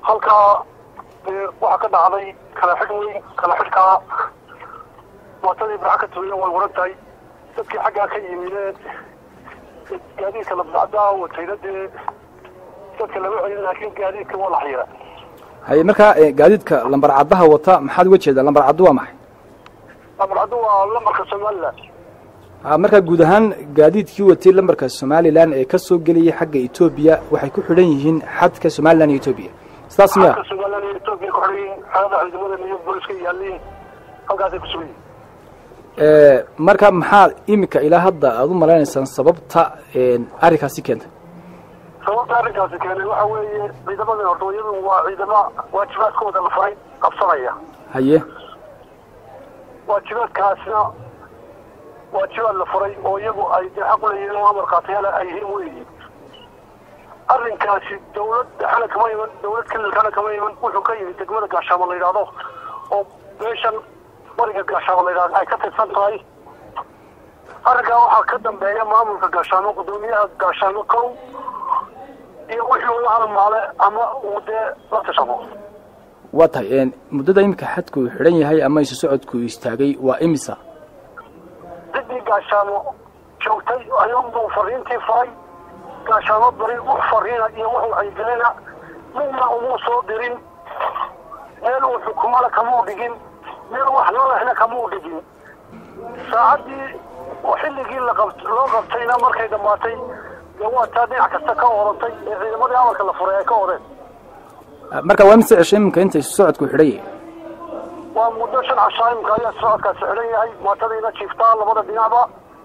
halkaa waxaa ka dhacday kala xidh weyn kala xidhkaa mootadii barxa ka tuuya way waran tahay dadkii xaggaa ka yimideen gaadiidka labdacdaa watayna dee dadka lama celin laakiin gaadiidka waa la xayira haye markaa gaadiidka lambar caddaha wata maxaad uga jeedaa lambar caddu waa maxay lambar caddu waa lambarka somalilan a markaa guud ahaan gaadiidkii watay lambarka somalilan ee ka soo gelayay xagga etoobiya waxay ku xidhan yihiin xadka somalilan iyo etoobiya sidaas miya xadka somalilan iyo etoobiya ku xidhan yihiin xaalada ciidamada iyo booliska yaaliin halkaasay kusugan yihiin marka maxaa imika ilaa hadda aada u malaynaysaan sababta arrinkaasi keentay sababta arrinkaasi keenay waxa weeye ciidamadan horta iyadu waa ciidama waajibaadkooda la faray qabsanaya haye waajibaadkaasna waajibaad la furay oo iyagu ay dee xaq u leeyihiin oo amar qaatayaala ay yihiin weyi arrinkaasi dawlad dhexana kama iman dawlad kililkana kama iman wuxuu ka yimid degmada gaashaamo la yidhaahdo oo meeshan bariga gaashaamo la yidhahdo ay ka tirsan tahay arrinkaa waxaa ka dambeeya maamulka gaashaamo guddoomiyaha gaashaamo kow iyo wixii uu la halmaale ama uu dee la tashado waa tahay muddada imika xadku uu xidhan yahay ama isu socodku istaagay waa imisa ciddii gaashaamo joogtay ayuunbuu fariintii faray gaashaamo bari wax fariina iyo wax wacyigelina midna umuu soo dirin meel uu xukumana kamuu dhigin meel wax lolehna kamuu dhigin saacaddii xilligii laqab loo qabtayna markay dhammaatay dee waa taa dhinac kasta ka orantay ee ciidamadii amarka la furay ay ka odeen marka waa mise cesho iminka inta isu socodku xidhan yahay waa muddo shan cashaa imika ayaa socodkaasi xidhan yahay mootadiina jiiftaa labada dhinacba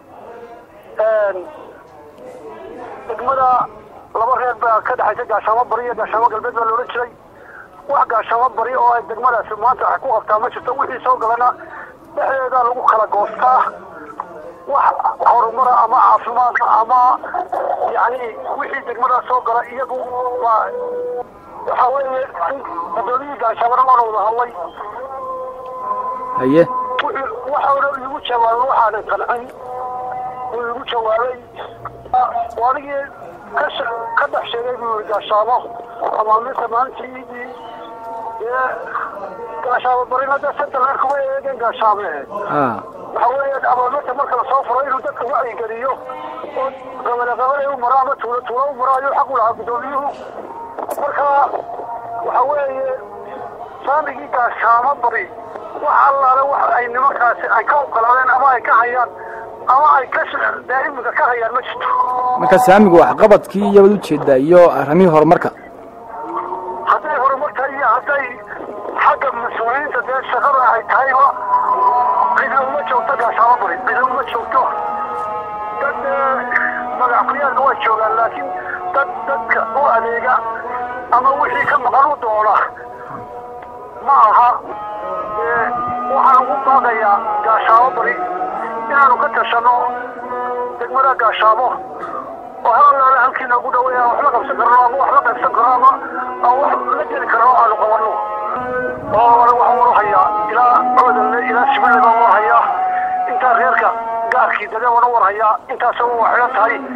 degmada laba reer baa ka dhexaysa gaashaamo bari iyo gaashaamo galbeed baa laodhan jiray wax gaashaamo bari oo ay degmadaasi maanta wax ku qabtaa ma jirto wixii soo galana dhexdeeda lagu kala goostaa wax horumara ama caafimaadka ama yani wixii degmadaas soo gala iyagu waa waxa weeye gudoomiyii gaashaamona waana wada hadlay haye waxauna igu jawaabay waxaanan qancin uu igu jawaabay anigii ka ka dhex sheegay buu yihi gaashaamo amaaminta maalintii dee gaashaamo barina dee santa reer kuma eegeen gaashaame a waxa weeye amaaminta marka lasoo furo inuu dadka wacyigeliyo oo qabale qabale u maro ama tuulo tuulo u maro ayuu xaq u lahaa guddoomiyuhu marka waxa weeye saamigii gaashaamo bari wax allaale wax ay nimankaasi ay ka ogolaadeen ama ay ka hayaan ama ay ka dee imika ka hayaan ma jirto marka saamigu waxqabadkii iyabaad ujeedaa iyo arrimihii horumarka hadday horumarta iyo hadday xagga mas-uuliyiinta dee shaqada ay tahayba cidna uma joogto gaashaamo bari cidna uma joogto dad magacqliyaadka waa joogaan laakiin dad dadka u adeega ama wixii ka maqan u doona ma aha waxaan ugu baaqayaa gaashaamo bari inaanu ka tashano degmada gaashaamo oo halaale halkii noogu dhaweeya wax la qabsan karno ama wax la qaybsan karo ama aan wax la geli karno aanu qabanno oo anigu waxaan war hayaa ilaa coodanle ilaa sibileba war hayaa intaa reerka gaarkii dade wana war hayaa intaasaba waa xidhan tahay